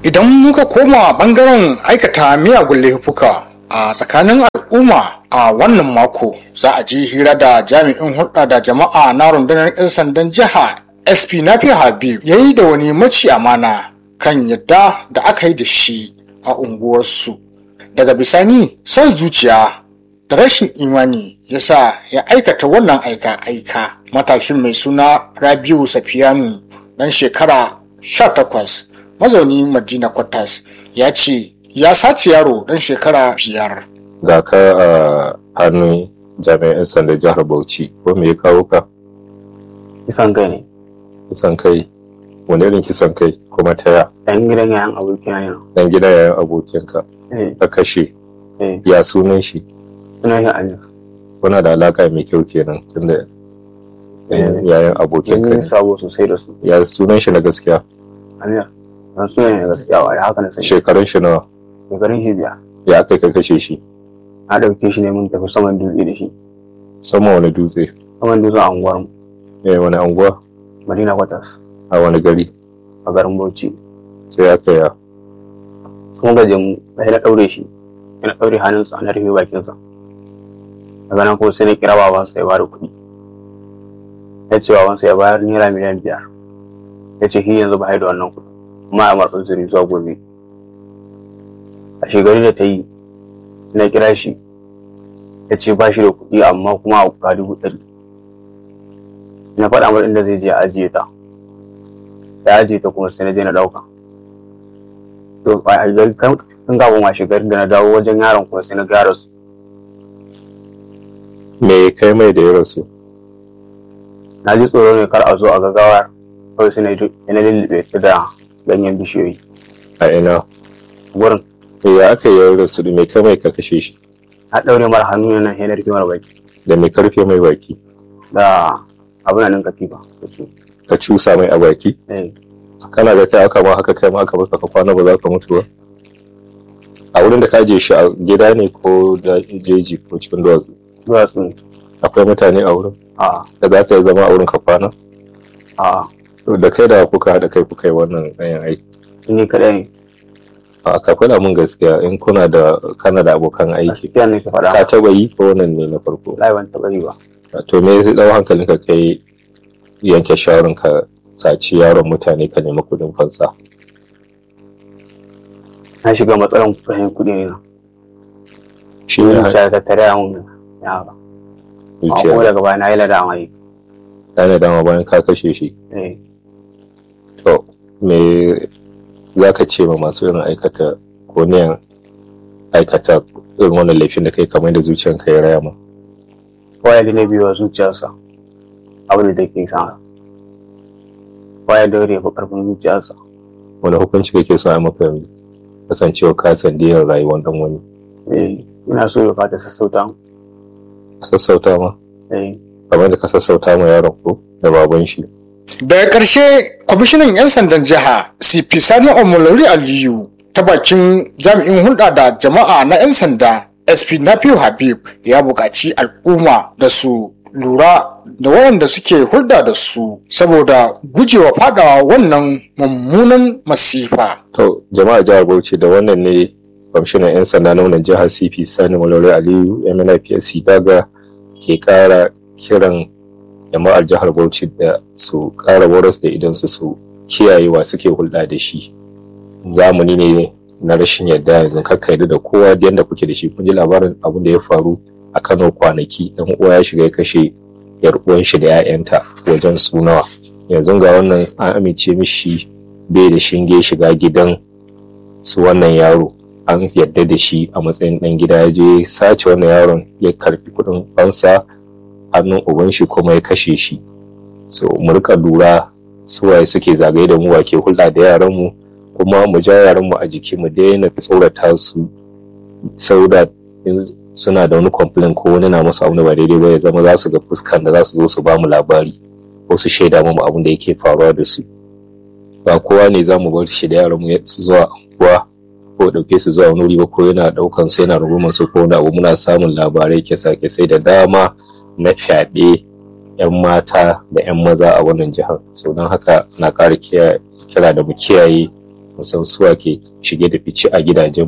idan muka koma bangaren aikata miyagun laifuka a tsakanin al'umma a wannan mako za a ji hira da jami'in hulɗa da jama'a na rundunar 'yan sandan jiha sp nafi habib ya yi da wani maci amana kan yadda da aka yi da shi a unguwarsu daga bisani son zuciya da rashin imani ya sa ya aikata wannan aika-aika matashin mai suna rabiu safiyanu dan shekara 18 mazauni madina kwatas ya ce ya sace yaro dan shekara biyar ga ka a hannun jami'an 'yan sanda jihar bauchi ko me ya kawo ka kisan kai ne kisan kai wani irin kisan kai kuma ta ya ɗan gidan yayan abokina ne dan gida yayin abokinka eh ka kashe eh ya sunan shi suna shi alif kuna da alaka mai kyau kenan tunda Eh. yayin abokinka yin ne sabo sosai da su ya sunan shi na gaskiya amir don suna ne gaskiya wa haka na sai shekarun shi nawa shekarun shi biya ya aka ka kashe shi na ɗauke shi ne mun tafi saman dutse da shi sama wani dutse saman dutse a unguwar mu eh wani anguwa madina kwatas a wani gari a garin bauchi sai aka ya kuma gaje mu sai na ɗaure shi sai na ɗaure hannunsa na rufe bakinsa daga nan kuma sai na kira babansa ya bada kuɗi ya ce babansa ya bayar naira miliyan biyar ya ce shi yanzu ba da wannan kuɗi kuma ya matsa zuri zuwa gobe a shekaru da ta yi na kira shi ya ce ba shi da kuɗi amma kuma ga dubu ɗari na faɗa masa inda zai je a ajiye ta ya ajiye ta kuma sai na je na ɗauka to a gari kan kafin washe garin da na dawo wajen yaron kuma sai na gyara su me kai mai da ya rasu na ji tsoro ne kar a zo a gagawar kawai sai na yi na lullube ta da ganyen bishiyoyi a ina gurin ya aka yi ya rasu da me kai mai ka kashe shi na ɗaure mara hannu ne nan sai na rufe mara baki da me karfe mai baki da abin nan katifa da su ka cusa mai a baki eh kana ga kai aka ma haka kai ma aka baka ka kwana ba za ka mutu ba a wurin da ka je shi a gida ne ko da jeji ko cikin duwatsu duwatsu ne akwai mutane a wurin a da za ka yi zama a wurin ka kwana a To da kai da kuka haɗa kai kuka yi wannan ɗayan aiki ni kaɗai ne a ka faɗa mun gaskiya in kuna da kana da abokan a aiki cikin ne ka ka faɗa taɓa yi ko wannan ne na farko lai ban taɓa yi ba to me zai ɗau hankalin ka kai yanke shawarar ka saci yaron mutane ka nemi kuɗin fansa na shiga matsalan kuɗin kuɗi ne na shi ni ne zuciya ta tare a mun yara amma kuma zuciya daga baya na yi ladama yi ɗana dama bayan ka kashe shi eh To, me za ka ce ma masu irin aikata ko niyan aikata irin wannan laifin da kai kamar da zuciyanka ya raya ma? waya da na biyu wa zuciyarsa abin da take sa waya da ya fi ƙarfin zuciyarsa Wani hukunci kake so a maka yanzu? Kasancewa ka sandiyar rayuwar dan wani. eh ina so ya fata sassauta Ka sassauta ma? eh Kamar da ka sassauta ma yaron ko da baban shi. daga ƙarshe kwamishinan 'yan sandan jiha cp sani omolori aliyu ta bakin jami'in hulɗa da jama'a na 'yan sanda sp nafiu habib ya buƙaci al'umma da su lura da waɗanda suke hulɗa da su saboda gujewa faɗawa wannan mummunan masifa To, jama'a jihar Bauchi da wannan ne kwamishinan 'yan sanda na wannan jihar CP Sani Malaurai Aliyu MNIPSC daga ke kara kiran jama'ar jihar Bauchi da su kara waras da idan su su kiyayewa suke hulɗa da shi. Zamani ne na rashin yadda yanzu kakka yarda da kowa da yadda kuke da shi kun ji labarin abin da ya faru a Kano kwanaki dan uwa ya shiga ya kashe yar uwan shi da 'ya'yanta wajen sunawa yanzu ga wannan an amince mishi bai da shinge shiga gidan su wannan yaro an yadda da shi a matsayin ɗan gida ya je sace wannan yaron ya karfi kuɗin fansa hannun uban shi kuma ya kashe shi so mu rika lura su waye suke zagaye da mu wa ke hulɗa da yaran mu kuma mu ja yaran mu a jiki mu daina tsorata su sauda suna da wani complain ko wani na musu abu da ba daidai ba ya zama za su ga fuskan da za su zo su ba mu labari ko su shaida mu abin da yake faruwa da su ba kowa ne za mu bar shi da yaran mu su zuwa anguwa ko dauke su zuwa wani wuri ba ko yana daukan su yana rungumar su ko wani abu muna samun labarai kisa kisai da dama na fyaɗe yan mata da yan maza a wannan jihar so don haka na ƙara kira da mu kiyaye musan suwa ke shige da fice a gidajen